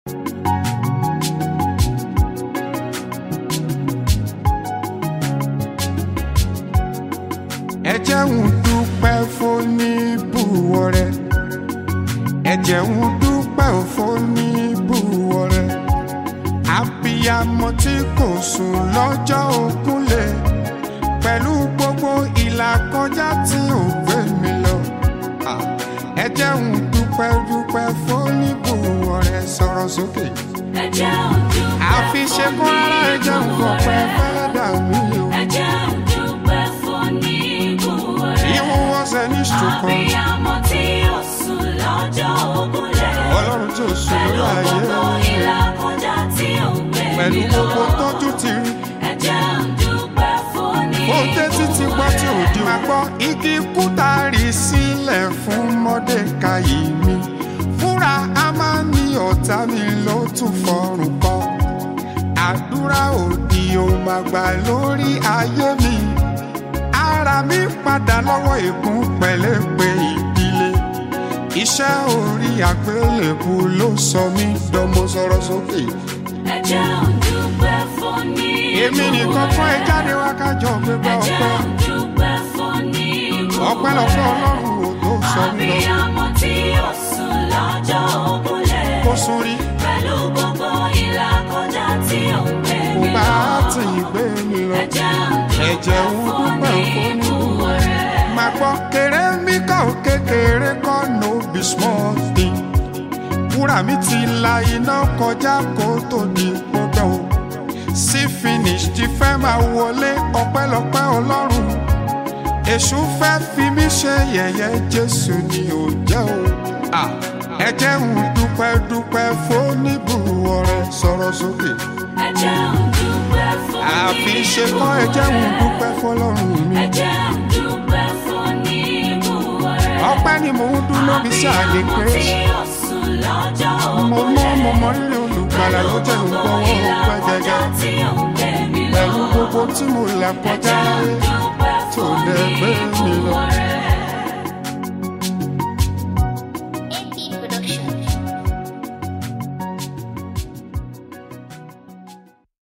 ẹ jẹ́ ń dúpẹ́ fóníbùwọ̀ rẹ ẹ jẹ́ ń dúpẹ́ fóníbùwọ̀ rẹ abiyamọ tí kò sùn lọ́jọ́ òkúlẹ̀ pẹ̀lú gbogbo ìlàkọjá tí ò gbé mi lọ Ah, ẹ jẹ́ ń dúpẹ́ dúpẹ́ fóníbùwọ̀ rẹ sọ̀rọ̀ sókè Ẹ jẹ́ òdúpẹ́ àfi ṣe kó rárá ẹ jẹ́ ń fọpẹ́ fẹ́lẹ́ dà mí o. Ẹ jẹ́ òdúpẹ́ fóníbùwọ̀ rẹ. Even was an instrument. Abiyamọ tí ó sùn lọ́jọ́ ògúnlẹ̀. Ọlọ́run tí ò sùn Pẹ̀lú lórí ayé gbogbo ìlàkọjá tí ó ń gbé pẹ̀lú mi lọ. gbogbo tọ́jú ti rí. Ẹ jẹ́ òdúpẹ́ fóníbùwọ̀ Ó dé títí gbọ́ tí ò di máa gbọ́. Igi kúta rí sílẹ̀ fún Mọ́dékayì mi. Fúnra a máa ní ọ̀tá mi ló tún fọrùn kọ. Àdúrà òdì ò máa gbà lórí ayé mi. Ara mi padà lọ́wọ́ ègún pẹ̀lẹ́pẹ̀ ìdílé. Iṣẹ́ orí àgbélébù ló sọ mí dánmọ́ sọ̀rọ̀ sókè. Ẹ jẹ́ òdúpẹ́ fóníbùwọ̀ rẹ. Èmi nìkan kọ́ ẹ jáde wá kájọ gbégbá Ẹ jẹ́ ọpẹ́. òdúpẹ́ fóníbùwọ̀ Ọpẹ́ lọ́pẹ́ rẹ. Ọlọ́run ò tó sọ mí lọ. Abiyamọ tí ó sùn lọ́jọ́ ògúnlẹ̀. Kó sún rí, Pẹ̀lú gbogbo ìlàkọjá tí ó ń gbé kò mi bá lọ. tì í gbé mi lọ. Ẹ̀jẹ̀ Ẹ̀jẹ̀ ń dúpẹ́ fóníbùwọ̀ rẹ. Màá gbọ́ kéré mi kọ́ ò kékeré kọ́ no be small thing. Wúrà mi ti la iná kọjá kó tó di gbogbo o. Sí finish ti fẹ́ máa wọlé ọpẹ́lọpẹ́ Ọlọ́run. Èṣù fẹ́ fi mí ṣe yẹ̀yẹ́ Jésù ni ò jẹ́ o. Ah, Ẹ jẹ́ ń dúpẹ́ dúpẹ́ fóníbùwọ̀ rẹ sọ̀rọ̀ sókè. Ẹ̀jẹ̀ òdúpẹ́ Àfi ṣe kọ́ ẹ jẹ́ ń dúpẹ́ fọlọ́run mi. Ẹ̀jẹ̀ òdúpẹ́ fóníbùwọ̀ rẹ. Ọpẹ́ ni mò ń dún lóbi sí àlè Abiyamọ pé tí ó sùn lọ́jọ́ mo ògúnlẹ̀. mọ mo mọ rírì olùgbàlà ló jẹ́ ń gbọ́wọ́ ọpẹ́ ìlàkọjá gẹ́gẹ́. tí ó ń gbé mi lọ. Pẹ̀lú gbogbo tí mo là kọjá Ẹ̀jẹ̀ láyé òdúpẹ́ tó dẹ̀ gbé mi lọ. fóníbùwọ̀ rẹ.